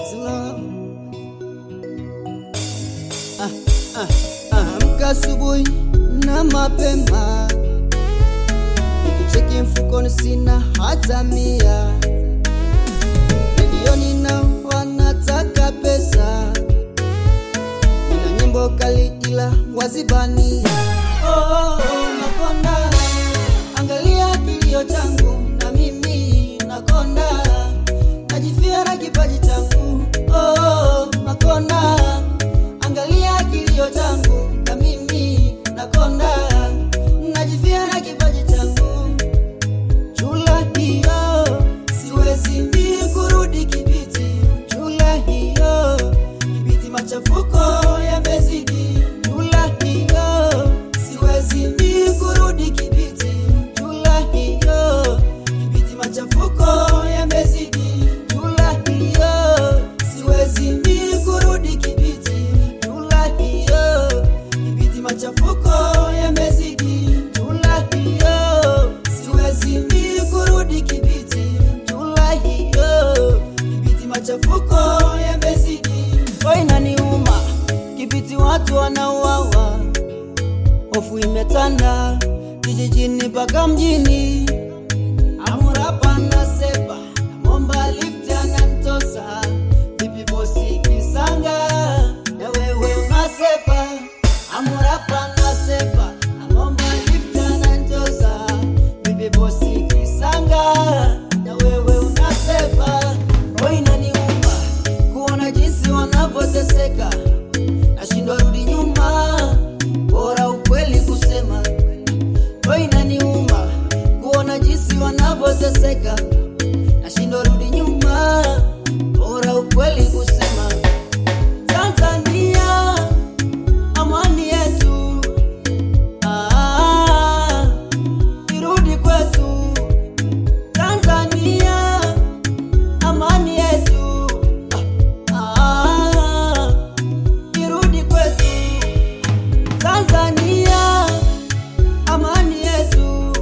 It's love. Ah, ah, ah, amka asubuhi na mapema, nikicheki mfukoni sina hata mia, milioni na wanataka pesa, nina nyimbo kali ila wazibania. Oh, oh, oh, nakonda, angalia kilio changu na mimi nakonda, najifia na kipaji changu. Oh, oh, nakonda, angalia kilio changu na mimi nakonda, najifia na kipaji changu. Chula hiyo siwezi mi kurudi Kibiti, chula hiyo Kibiti machafuko yamezidi, chula hiyo siwezi mi kurudi Kibiti, chula hiyo Kibiti machafuko yamezidi, chula hiyo siwezi mi kurudi Kibiti, chula hiyo Kibiti machafuko yamezidi, chula hiyo siwezi mi kurudi Kibiti, chula hiyo Kibiti machafuko yamezidi, oh inaniuma Kibiti watu wanauawa, hofu imetanda kijijini mpaka mjini. Amurapa na sepa namomba lift anamtosa vipi bosi kisanga na wewe unasepa Amurapa na sepa namomba lift anamtosa vipi bosi kisanga na wewe unasepa roho inaniuma kuona jinsi wanavyoteseka nashindwa rudi nyuma bora ukweli kusema roho inaniuma kuona jinsi wanavyoteseka nashindwa rudi nyuma bora ukweli kusema Tanzania amani yetu ah, irudi kwetu Tanzania amani yetu ah, ah, irudi kwetu Tanzania amani yetu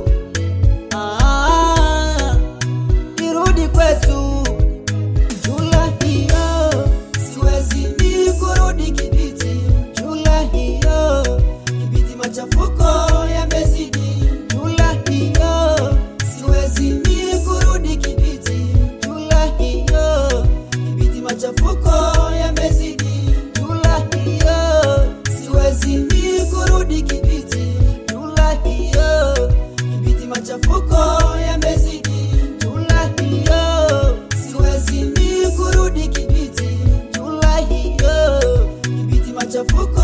ah, irudi kwetu. Chula hiyo siwezi mi kurudi Kibiti, chula hiyo Kibiti machafuko yamezidi, chula hiyo siwezi mi kurudi Kibiti, chula hiyo Kibiti machafuko yamezidi, chula hiyo siwezi mi kurudi Kibiti, chula hiyo Kibiti machafuko yamezidi, chula hiyo siwezi mi kurudi Kibiti, chula hiyo Kibiti machafuko